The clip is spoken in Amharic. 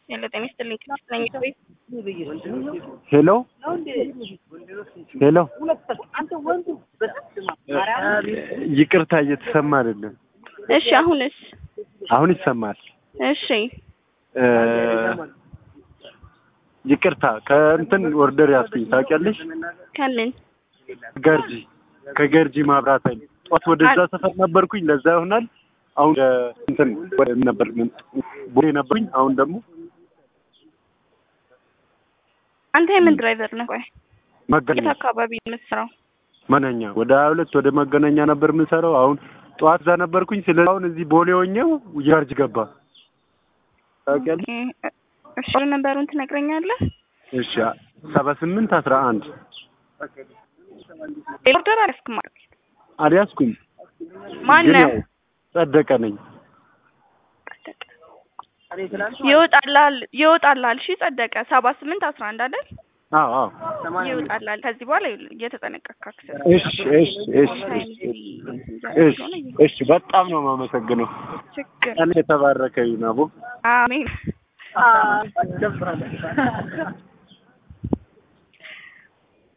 ሄሎ ጤና ይስጥልኝ ክላስ ነኝ ቤት ሄሎ ሄሎ ይቅርታ እየተሰማ አይደለም። እሺ አሁንስ አሁን ይሰማል። እሺ እ ይቅርታ ከእንትን ኦርደር ያስኩኝ ታውቂያለሽ? ከምን ገርጂ ከገርጂ ማብራት ኃይል ጠዋት ወደዛ ሰፈር ነበርኩኝ። ለዛ ይሆናል አሁን እ እንትን ወደ ነበር ምን ቦሌ ነበርኩኝ። አሁን ደግሞ አንተ የምን ድራይቨር ነህ? ቆይ የት መገናኛ አካባቢ ነው የምትሰራው? መገናኛ ወደ ሀያ ሁለት ወደ መገናኛ ነበር የምንሰራው። አሁን ጠዋት እዛ ነበርኩኝ። ስለ አሁን እዚህ ቦሌ ሆኜው ገርጂ ገባ። ታውቂያለሽ? ኦኬ፣ እሺ ነበሩን ትነግረኛለህ? እሺ ሰባ ስምንት አስራ አንድ ሌላ ኦርደር አልያዝክም ማለት አልያዝኩም ግን ማነህ? ያው ጸደቀ ነኝ። ይወጣላል ይወጣላል። እሺ ጸደቀ ሰባ ስምንት አስራ አንድ አይደል? አዎ አዎ ይወጣላል። ከዚህ በኋላ እየተጠነቀቅክ አክሰስ እሺ እሺ እሺ እሺ እሺ በጣም ነው የማመሰግነው። ችግር ቀን የተባረከ ይሁን አቦ። አሜን።